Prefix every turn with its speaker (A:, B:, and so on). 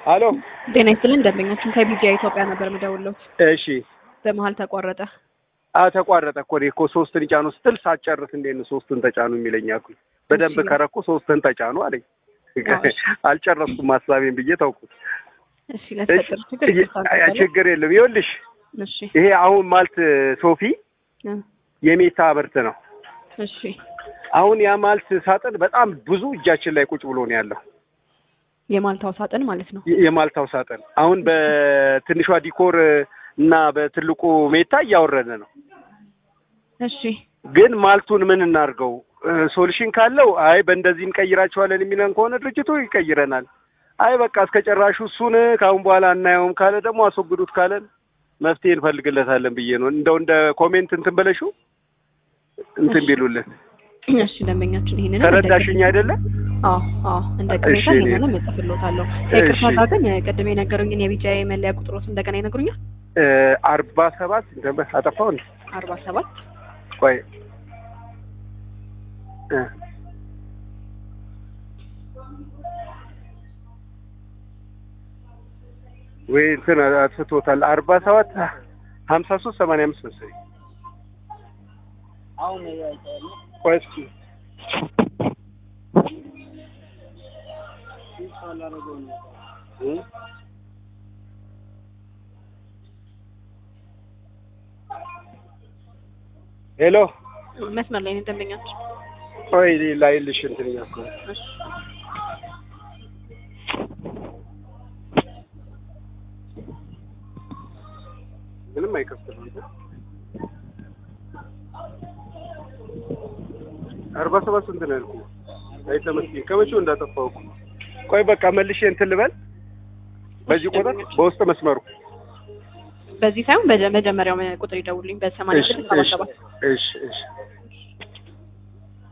A: አሎ
B: ጤና ይስጥልን ደንበኛችን ከቢጂአይ ኢትዮጵያ ነበር የምደውልዎት።
A: እሺ
B: በመሀል ተቋረጠ።
A: አ ተቋረጠ እኮ እኔ እኮ ሶስትን ጫኑ ስትል ሳትጨርስ እንዴት ነው ሶስትን ተጫኑ የሚለኝ አልኩኝ። በደንብ
B: እሺ።
A: ከረኩ ሶስትን ተጫኑ አለኝ።
B: አዎ፣ እሺ።
A: አልጨረስኩም ሀሳቤን ብዬ ተውኩት።
B: እሺ ለተፈጠረ ችግር
A: እሺ፣
B: ይቅርታ
A: ያ
B: እንጠይቃለን።
A: ችግር የለም። ይኸውልሽ
B: እሺ
A: ይሄ አሁን ማልት ሶፊ
B: እ፣
A: የሜታ ምርት ነው።
B: እሺ
A: አሁን ያ ማልት ሳጥን በጣም ብዙ እጃችን ላይ ቁጭ ብሎ ነው ያለው።
B: የማልታው ሳጥን ማለት ነው።
A: የ- የማልታው ሳጥን አሁን በትንሿ ዲኮር እና በትልቁ ሜታ እያወረደ ነው።
B: እሺ
A: ግን ማልቱን ምን እናድርገው? ሶሉሽን ካለው አይ በእንደዚህ እንቀይራቸዋለን የሚለን ከሆነ ድርጅቱ ይቀይረናል። አይ በቃ እስከ ጨራሹ እሱን ከአሁን በኋላ አናየውም ካለ ደግሞ አስወግዱት ካለን መፍትሄ እንፈልግለታለን ብዬ ነው። እንደው እንደ ኮሜንት እንትን በለሹ እንትን
B: እሺ።
A: ቢሉልን
B: እሺ ደንበኛችን ይሄንን
A: ተረዳሽኝ አይደለ?
B: አዎ አዎ እንደ ቅሬታ
A: እሺ፣ እኔ-
B: ይሄንን እጽፍልዎታለሁ።
A: እሺ።
B: ይቅርታ ግን ቅድም የነገሩኝን የቢጂአይ መለያ ቁጥሮት እንደገና ይነግሩኛል።
A: እ አርባ ሰባት እንትን አጠፋው እንዴ?
B: አርባ ሰባት
A: ቆይ እ ወይ እንትን አጥፍቶታል። አርባ ሰባት ሀምሳ ሶስት ሰማንያ አምስት መሰለኝ። ቆይ እስኪ እ? ሄሎ
B: መስመር ላይ ነው ደንበኛችን።
A: ቆይ ላይልሽ እንትን እያልኩ ነው።
B: እሺ
A: ምንም አይከፍትም። አርባ ሰባት ስንት ነው ያልኩህ? አይ ተመስገን ከመቼው እንዳጠፋው እኮ። ቆይ በቃ መልሼ እንትን ልበል በዚህ ቁጥር በውስጥ መስመሩ
B: በዚህ ሳይሆን በመጀመሪያው ቁጥር ይደውልኝ በሰማንያ
A: እሺ
B: ስድስት ሰባ
A: እሺ
B: ሰባት
A: እሺ እሺ